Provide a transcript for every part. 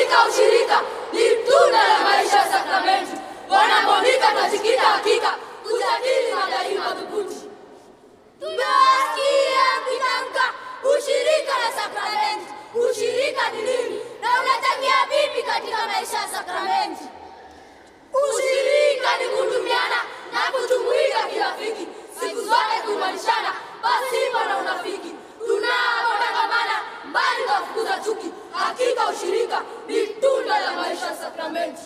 Hakika ushirika ni tunda la maisha ya sakramenti. Bwana Monika tunajikita hakika kujadili mada hii madhubuti. Tumewasikia mkitamka ushirika na sakramenti. Ushirika ni nini na unachangia vipi katika maisha ya sakramenti? Ushirika ni kutumiana na kujumuika kirafiki, siku zote kuimarishana pasipo na unafiki. Tunapotangamana mbali na kufukuza chuki, hakika ushirika ni tunda la maisha ya sakramenti.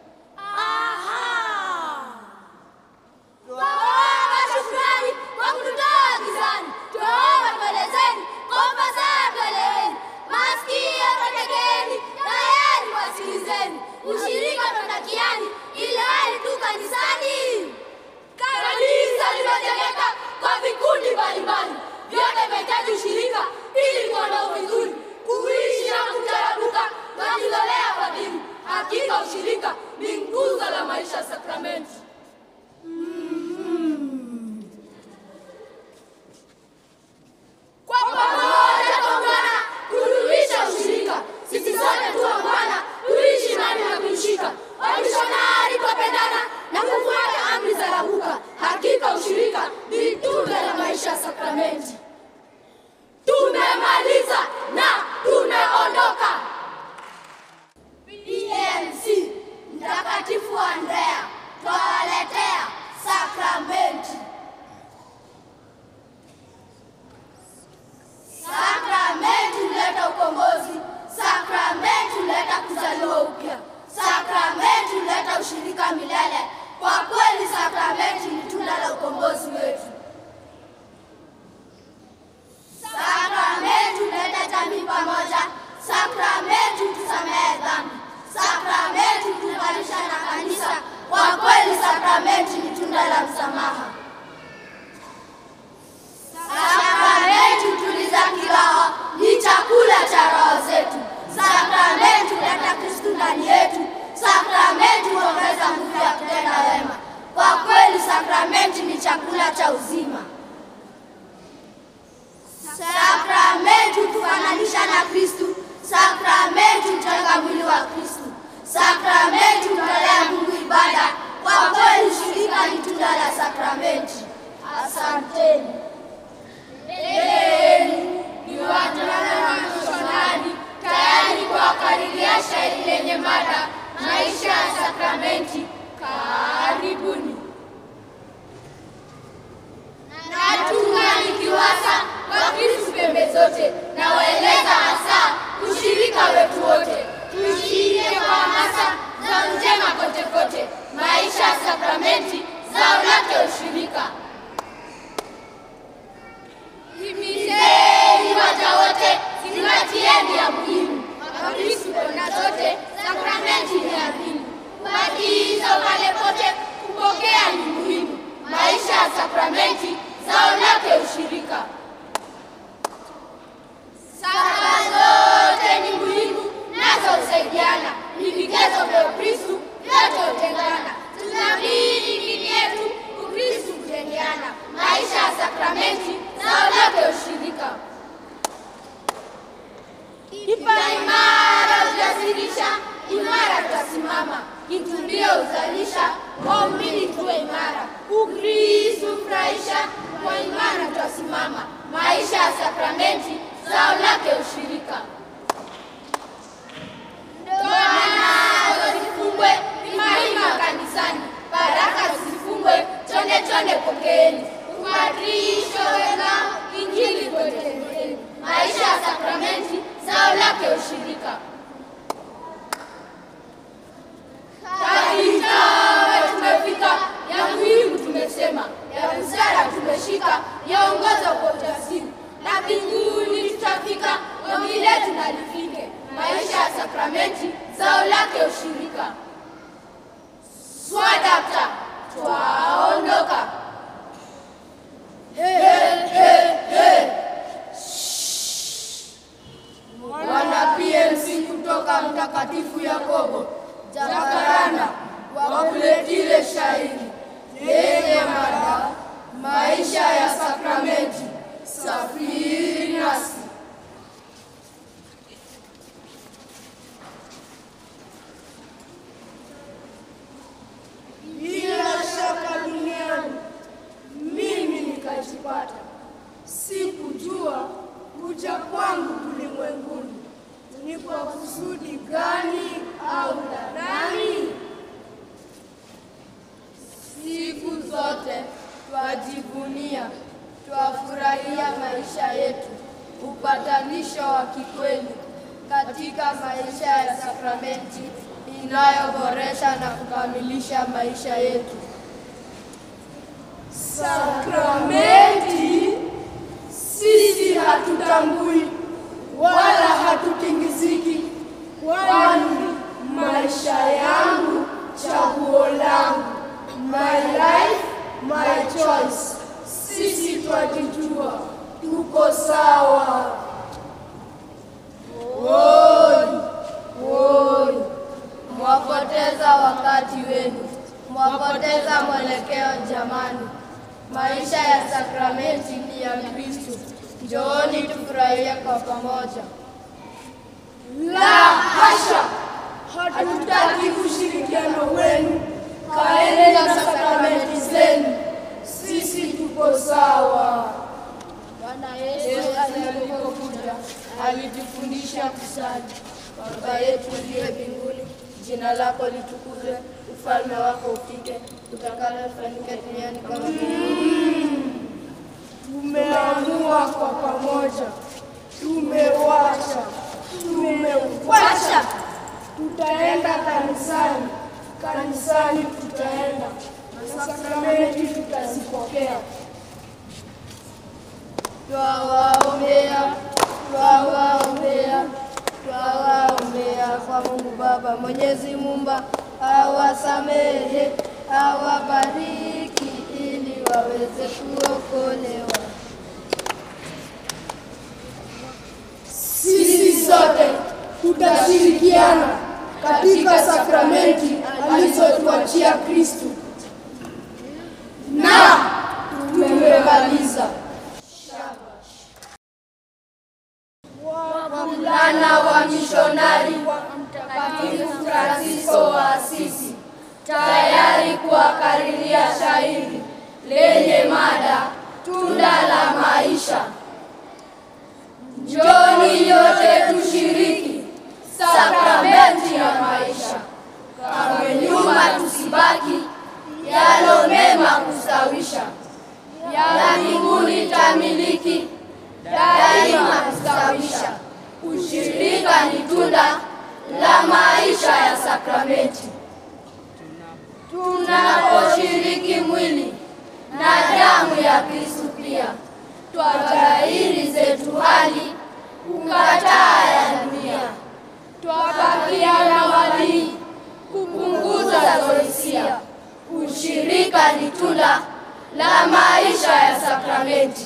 Aha! Twaomba shukrani kwa kututoa gizani, twaomba tuelezeni kwa ufasaha tueleweni, masikio twategeni, tayari wasikilizeni, ushirika tunatakiani ili hali tu kanisani. Kanisa limejengeka kwa vikundi mbalimbali, vyote vinahitaji ushirika ili kuondoa vizuri, kuishi na kutarabuka na kujitolea kwa dini. Hakika ushirika ni nguzo la maisha ya sakramenti. Kwa pamoja tuungana kudumisha ushirika, sisi sote tuungana tuishi imani na kuishika. Wamishonari twapendana na kufuata amri za Rabuka. Hakika ushirika ni tunda la maisha ya sakramenti. Tumemaliza na tumeondoka. PMC Mtakatifu Andrea twawaletea sakramenti. Sakramenti huleta ukombozi. Sakramenti huleta kuzaliwa upya. Sakramenti huleta ushirika milele. Kwa kweli, sakramenti ni tunda la ukombozi wetu. Sakramenti huleta jamii pamoja. Sakramenti hutusamehe dhambi. Sakramenti hutuunganisha na kanisa. Kwa kweli, sakramenti ni tunda la msamaha. Sakramenti hutuliza kiroho, ni chakula cha roho zetu. Sakramenti huleta Kristu ndani yetu. Sakramenti huongeza nguvu ya kutenda wema. Kwa kweli, sakramenti ni chakula cha uzima. Sakramenti hutufananisha na Kristu. Sakramenti hujenga mwili wa Kristu. Sakramenti hutolea Mungu ibada. Kwa kweli, ushirika ni tunda la sakramenti. Asanteni. Mbeleni ni wavulana na wamishonari tayari kuwakariria shairi lenye mada maisha ya sakramenti. Karibuni. Natunga nikiwasa Wakristu pembe zote, na waeleza hasa ushirika wetu wote, tuishike kwa hamasa za njema kote kote, maisha ya sakramenti, zao lake ushirika. Himizeni waja wote, zingatieni ya muhimu. Wakristu kona zote, sakramenti ni adhimu. Kubatiza pale pote, kupokea ni muhimu. Maisha ya sakramenti, zao lake ushirika. Sala zote ni muhimu, nazo husaidiana. Ni vigezo vya Ukristu, vyote hutengana. Tunabidi dini yetu, Ukristu kujengeana. Maisha ya sakramenti, zao lake ushirika. Kipa imara hujasirisha, imara tutasimama. Kitubio huzalisha, waumini tuwe imara. Ukristu hufurahisha, kwa imara tutasimama. Maisha ya sakramenti, zao lake ushirika. Ndoa nazo zifungwe, imarima kanisani, baraka zisifungwe, chonde chonde pokeeni. Ubatizo wenzao, injili kweteleni. Maisha ya sakramenti, zao lake ushirika. Kahitawe tumefika, ya muhimu tumesema, ya busara tumeshika, yaongoza kwa ujasiri, na mbinguni tutafika, ombi letu na lifike. Maisha ya sakramenti, zao lake ushirika. Swadakta, twaondoka. He, he, he. Wana PMC kutoka Mtakatifu Yakobo Jakaranda wakuletile shairi lenye mada maisha ya sakramenti. Safiri nasi. muziki gani au la nani? Siku zote twajivunia, twafurahia maisha yetu, upatanisho wa kikweli katika maisha ya sakramenti inayoboresha na kukamilisha maisha yetu. Sakramenti sisi hatutambui wala hatutingiziki, kwani maisha yangu chaguo langu, my life my choice. Sisi twajijua, tuko sawa. Woi, woi, mwapoteza wakati wenu, mwapoteza mwelekeo jamani. Maisha ya sakramenti ni ya Kristo. Njooni tufurahie kwa pamoja. La hasha, hatutaki ushirikiano wenu. Kaeni na sakramenti zenu, sisi tuko sawa. Bwana Yesu alipokuja alitufundisha kusali: Baba yetu uliye mbinguni, jina lako litukuzwe, ufalme wako ufike, utakalo lifanyike duniani kama mbinguni. Tumeamua kwa pamoja, tumewacha, tumewacha, tutaenda kanisani, kanisani tutaenda na sakramenti tutazipokea. Twawaombea, twawaombea, twawaombea kwa Mungu Baba Mwenyezi Muumba awasamehe, awabariki ili waweze kuokolewa. Sisi sote tutashirikiana katika sakramenti alizotuachia Kristu na tumemaliza. Wavulana wa mishonari wa Mtakatifu Fransisko wa Asisi tayari kuwakariria shairi lenye mada tunda la maisha. Njoni yote tushiriki sakramenti ya maisha, kamwe nyuma tusibaki, yalo mema kustawisha, ya mbinguni tamiliki daima kustawisha. Ushirika ni tunda la maisha ya sakramenti. Tunaposhiriki mwili na damu ya Kristu pia twaghairi zetu hali kukataa ya dunia, twabakia na walii kupunguza zoisia. Ushirika ni tunda la maisha ya sakramenti.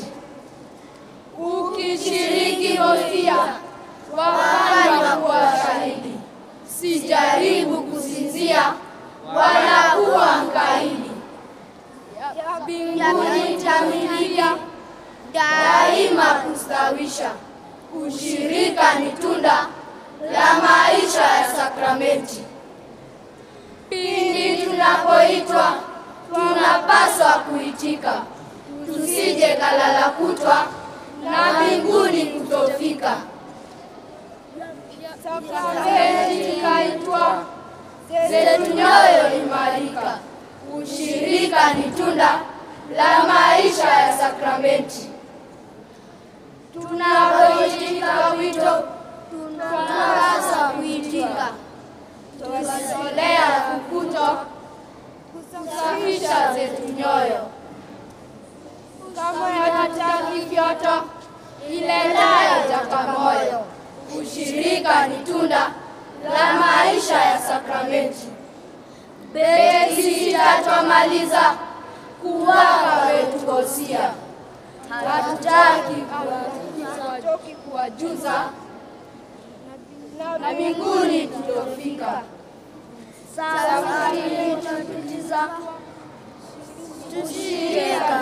Ukishiriki hostia wafanywa kuwa shahidi, sijaribu kusinzia wala kuwa mkaidi. Ya mbinguni tamilika daima kustawisha. Ushirika ni tunda la maisha ya sakramenti. Pindi tunapoitwa tunapaswa kuitika, tusije kalala kutwa na mbinguni kutofika. Sakramenti kaitwa zetu nyoyo imarika. Ushirika ni tunda la maisha ya sakramenti. Tunapoitika wito, tunapaswa kuitika, tukitolea kukuto kusafisha zetu nyoyo kama hatutaki vyoto iletayo jakamoyo. Ushirika ni tunda la maisha ya sakramenti. Beti sita twamaliza kuwapa wetu hosia, hatutaki hatutoki kuwajuza na mbinguni tutofika. Safari tutatiza tushike